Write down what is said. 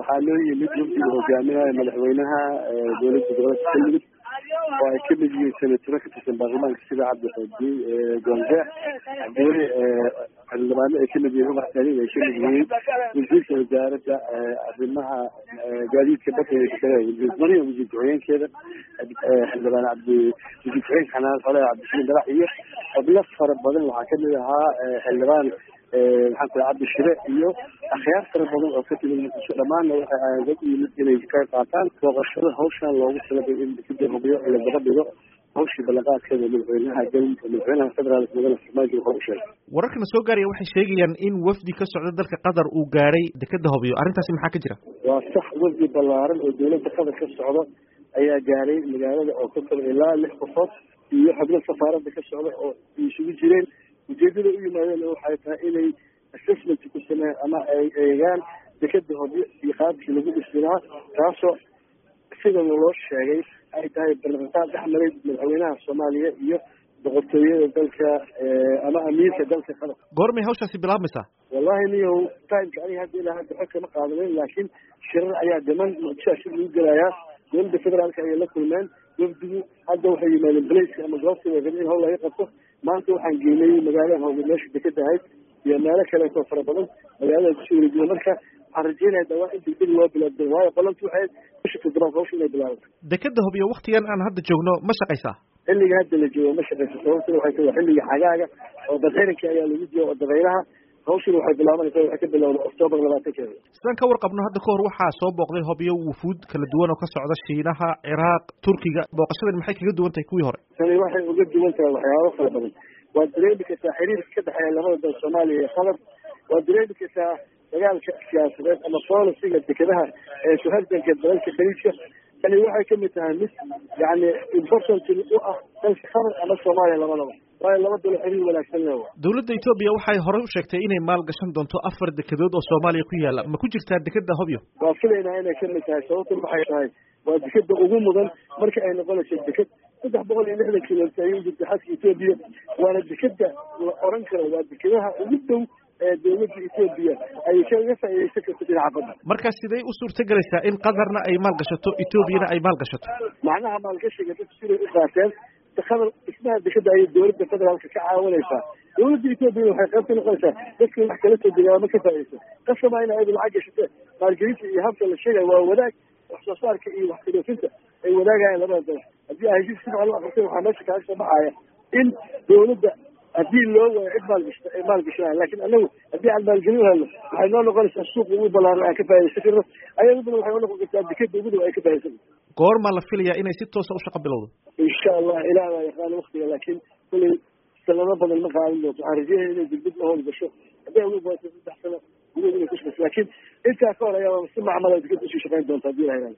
waxaa loo yimid wafdiga hogaaminaha madaxweynaha dowladda gobolka galmudug oo ay kamid yihiin senataro ka tirsan baarlamaanka sida cabdiqaadi goonjeex cabdiweli xildhibaano ay kamid yihiin umar saliim ay kamid yihiin wasiirka wasaaradda arrimaha gaadiidka badda wasiir mariya wasiir ku-xigeenkeeda xildhibaan cabdi wasiir ku-xigeenka xanaan xole cabdishiin dalax iyo xubno fara badan waxaa kamid ahaa xildhibaan maxaan ku cabdi shire iyo akhyaar fara badan oo ka timid muqdisho dhammaanna waxay aadad u yimid inay ka qaataan booqashada hawshan loogu talagalay in kadib hubiyo la daba dhigo hawshii ballanqaadkeeda madaxweynaha galmudug madaxweynaha federaalk mudane farmaajo wuxuu u sheegay wararkana soo gaaraya waxay sheegayaan in wafdi ka socda dalka qatar uu gaadhay dekeda hobyo arrintaasi maxaa ka jira waa sax wafdi ballaaran oo dowladda qatar ka socda ayaa gaadhay magaalada oo ka kaba ilaa lix qofood iyo xubno safaaradda ka socda oo isugu jireen ujeedada u yimaadeen waxay tahay inay assessment ku sameeyaan ama ay eegaan dekeda hobyo iyo qaabkii lagu dhisi lahaa taasoo sida loo sheegay ay tahay ballanqaad dhex maray madaxweynaha soomaaliya iyo boqortooyada dalka ama amiirka dalka qatar goormay hawshaasi bilaabmaysaa wallahi niyow timeka aniga hadda ilaa hadda xog kama qaadanin laakiin shirar ayaa dhiman muqdishoa shir lagu gelayaa dowladda federaalka ayay la kulmeen wafdigu hadda waxay yimaadeen blaceka ama goobta way rabeen in hawl laga qabto maanta waxaan geynay magaalada hawge meesha dekeda ahayd iyo meelo kaleeto fara badan magaalada kusoo wareejiya marka waxaan rajeynaya dhawaa in degdeg loo bilaabdo waayo qolantu waxay bisha toddobaad hawsha inay bilaabato dekeda hobyo waktigan aan hadda joogno ma shaqaysaa xilliga hadda la joogo ma shaqayso sababtuna waxay tahay xilliga xagaaga oo badxiranka ayaa lagu jiro oo dabaylaha hawshina waxay bilaabanaysaa waxay ka bilowda octoobar labaatankeeda sidaan ka warqabno hadda kahor waxaa soo booqday hobyo wufuud kala duwan oo ka socda shiinaha ciraaq turkiga booqashadan maxay kaga duwan tahay kuwii hore tani waxay uga duwan tahay waxyaabo fara badan waad dareemi kartaa xiriirka ka dhexeeya labada dal soomaaliya iyo qatar waad dareemi kartaa dagaalka siyaasadeed ama bolisiga dekedaha ee suhardanka dalalka khaliijka tani waxay kamid tahay mid yani important u ah dalka qatar ama soomaaliya labadaba waayo laba dalo xiriir wanaagsan le dowladda etoobiya waxay horey u sheegtay inay maal gashan doonto afar dekedood oo soomaaliya ku yaala ma ku jirtaa dekeda hobyo waa filaynaa inay kamid tahay sababtuna waxay tahay waa dekeda ugu mudan marka ay noqonayso deked saddex boqol iyo lixdan kilomitr ayay u jirta xadka etoobiya waana dekeda la oran karo waa dekedaha ugu dhow ee dowladda etoobiya ay kaga faa'iidaysan karto dhinaca badda marka sidee u suurta gelaysaa in qatarna ay maal gashato etoobiyana ay maal gashato macnaha maalgashiga dadku siday u qaateen qatar dhismaha dekeda ayay dowladda federaalka ka caawinaysaa dowladda etoobiya waxay qayb ka noqonaysaa dadka wax kala soo degaama ka faa'iidaysa qasama in ayadu lacag gashate maalgelinta iyo habka la sheegaya waa wadaag wax soo saarka iyo wax kadhoofinta ay wadaagayaan labada dal haddii ay heshiis si fiican u aqrtay waxaa meesha kaaga soo baxaya in dowladda haddii loo waayo cid maalgashta ay maalgashanaya lakin anagu haddii aan maalgelin helno waxay noo noqonaysaa suuqa ugu balaaran aan ka faa'idaysan karno ayaduna waxay noo noqon kartaa dekeda ugu dhow ay ka faa'idaysan goormaa la filayaa inay si toosa u shaqa bilowdo insha allah ilaah baa yaqaano waktiga laakiin kulay sanado badan ma qaadan doonto waxaan rajeynaya inay degdeg la howl gasho hadday uga baato saddex sano gudahood inay ku shaqayso laakiin intaa ka hor ayaa si macmala dekeda usii shaqayn doonta hadii la